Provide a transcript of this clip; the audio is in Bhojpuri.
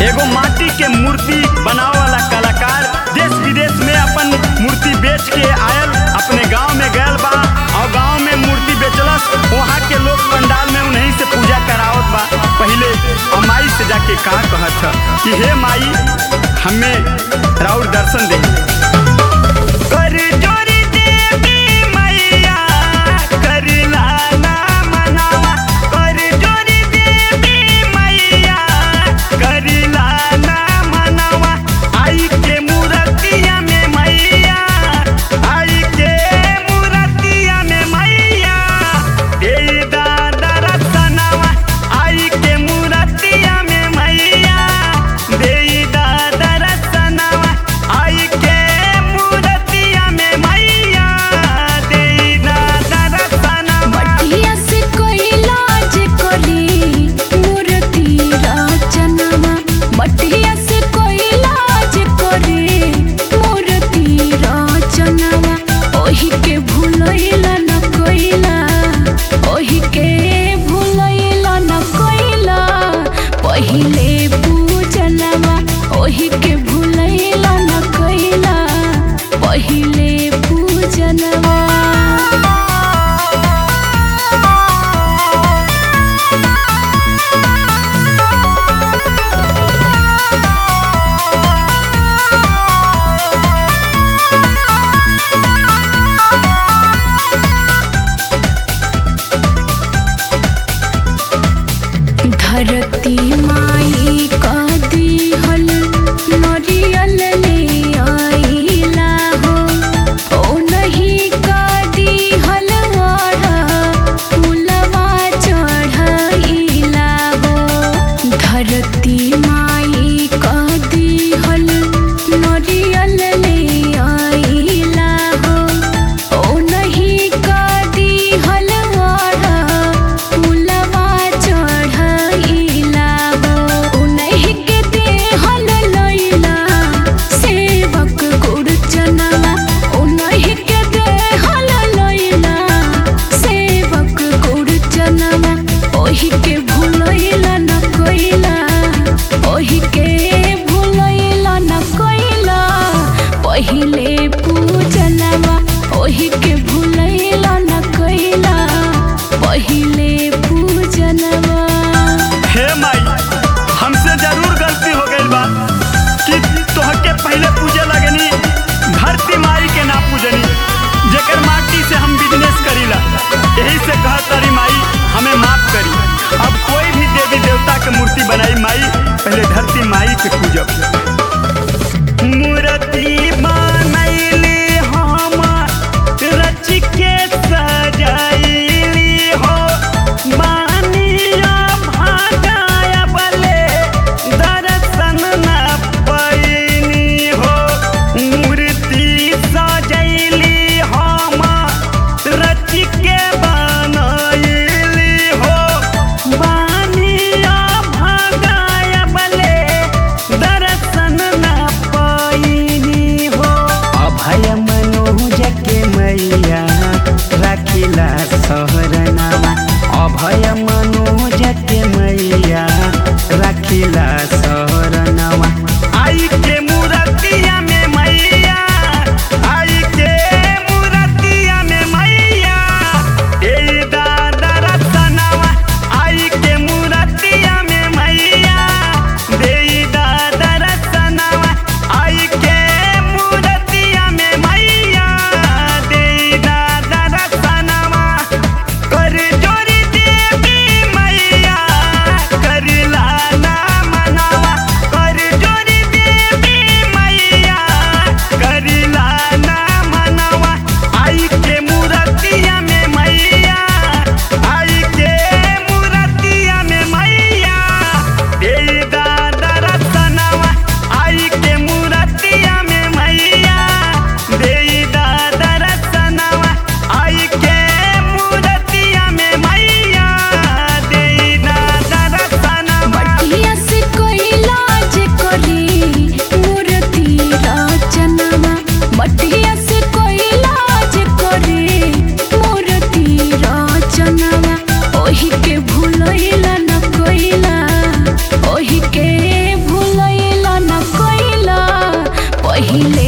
एगो माटी के मूर्ति बनावे वाला कलाकार देश विदेश में अपन मूर्ति बेच के आयल अपने गांव में गयल बा और गांव में मूर्ति बेचलस वहाँ के लोग पंडाल में उन्हीं से पूजा करावत बा पहले और माई से जाके कहा कहत ह कि हे माई हमें राउर दर्शन दे कर जोरी देवी मैया कर लाला मनावा कर जोरी देवी मैया कर लाला मनावा आई के मूर्तिया में मैया आई के मूर्तिया में मैया ए दादा रतनवा आई के मूर्तिया में मैया दे दादा रतनवा आई के मूर्तिया में मैया दे दादा रतनवा मटिया से कोई लाज करी मूर्ति रचनवा मटिया से कोई लाज करे मूर्ति रचनवा ओही के भूलैला न कोइला ओही के भूलैला न कोइला पहिले पूजनवा ओही के भूलैला न कोइला पहिले पूजनवा धरती माई का दिहल नरियल ले आइला हो ओ नहीं का दिहल वाढ़ा फूलवा चढ़ाइला हो धरती माई का दिहल नरियल ले आइला हो ओ नहीं का दिहल वाढ़ा फूलवा चढ़ाइला हो ओ नहीं के देहल लैला सेवक गुरचनवा ओ नहीं के देहल लैला सेवक गुरचनवा ओही के भूलैला न कोइला ओही के भूलैला न कोइला पहिले पूजनवा ओही के भूलैला न कोइला पहिले पूजनवा हे माई हमसे जरूर गलती हो गई बा कि तोहके पहले पूजे लगनी धरती माई के ना पूजनी जेकर माटी से हम बिजनेस करीला यही से कह तारी माई हमें माफ करी अब कोई भी देवी देवता के मूर्ति बनाई माई पहले धरती माई के पूजब मूर्ति बनैली हम रच के सजैली हो बानिया भागाया बले दर्शन न पैनी हो मूर्ति सजैली हम रच के बनैली हो बानिया भागाया बले दर्शन न पैनी हो अभय मनोज के मैया राखिला सहरनामा अभय मनोज के मैया राखिला सहरनामा आई के मूर्तिया में मैया आई के मूर्तिया में मैया ए दादा रतनवा आई के मूर्तिया में मैया दे दादा रतनवा आई के मूर्तिया में मैया दे दादा रतनवा पहिले